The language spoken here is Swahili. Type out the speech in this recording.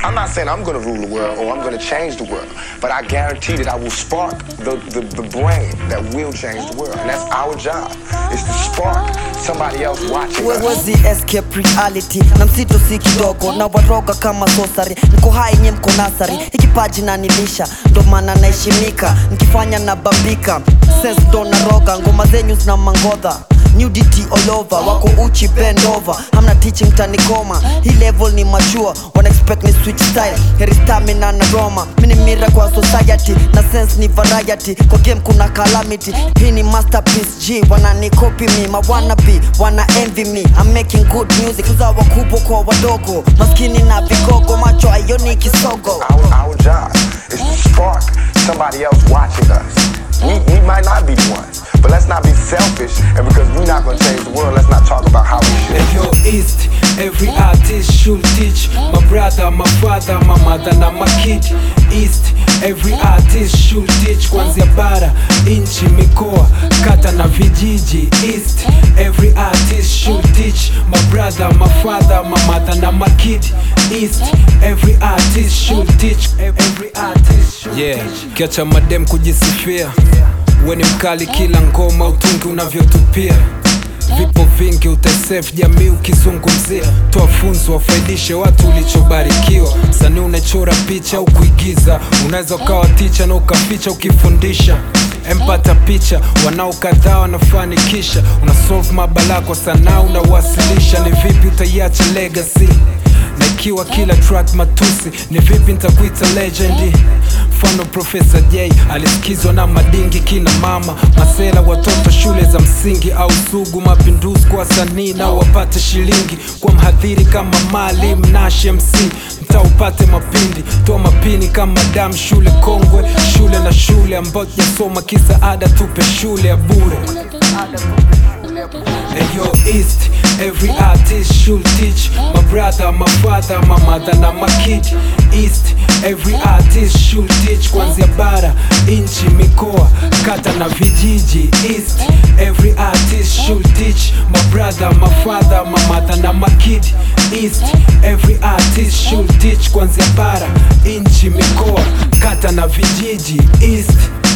I'm not saying I'm going to rule the world or I'm going to change the world, but I guarantee that I will spark the, the, the brain that will change the world. And that's our job, is to spark somebody else watching us. wezi escape reality na msito si kidogo na waroga kama sosari niko hai nye mko nasari ikipaji na nilisha ndo maana naheshimika nikifanya na bambika sense ndo naroga ngoma zenyu zina mangodha nudity all over wako uchi bend over hamna teaching tanikoma hii level ni machua wana expect ni switch style heri stamina na roma mini mira kwa society na sense ni variety kwa game kuna calamity hii ni masterpiece g wanani copy me ma wanna be wana envy me I'm making good music za wakubwa kwa wadogo maskini na vigogo macho ayoni kisogo Our, our job is to spark somebody else watching us. We, we might not be the ones, but let's not be selfish. And because we're not going to change the world, let's not talk about how we should. Hey, yo, East, every artist should teach my brother, my father, my mother na my kid. East, every artist should teach kuanzia bara, inchi, mikoa, kata na vijiji. East, every artist should teach my brother, my father, my mother na my kid. East, every artist should teach. Every artist should yeah teach. kiacha madem kujisifia we ni mkali kila ngoma utungi unavyotupia vipo vingi utasef jamii ukizungumzia toa funzo wafaidishe watu ulichobarikiwa sanii unachora picha au kuigiza unaweza ukawa ticha na ukaficha ukifundisha empata picha wanao kadhaa wanafanikisha unasolve mabala kwa sanaa unawasilisha ni vipi utaiacha legacy na ikiwa kila track matusi ni vipi nitakuita legendi mfano profesa j alisikizwa na madingi kina mama masela watoto shule za msingi au sugu mapinduzi kwa wasanii nao wapate shilingi kwa mhadhiri kama malim nash mc mtaa upate mapindi toa mapini kama dam shule kongwe shule na shule ambao jasoma kisa ada tupe shule ya bure Hey yo, East, every artist should teach my brother, my father, my mother na my kid. East, every artist should teach kuanzia bara, inchi, mikoa, kata na vijiji. East, every artist should teach my brother, my father, my mother na my kid. East, every artist should teach kuanzia bara, inchi, mikoa, kata na vijiji. East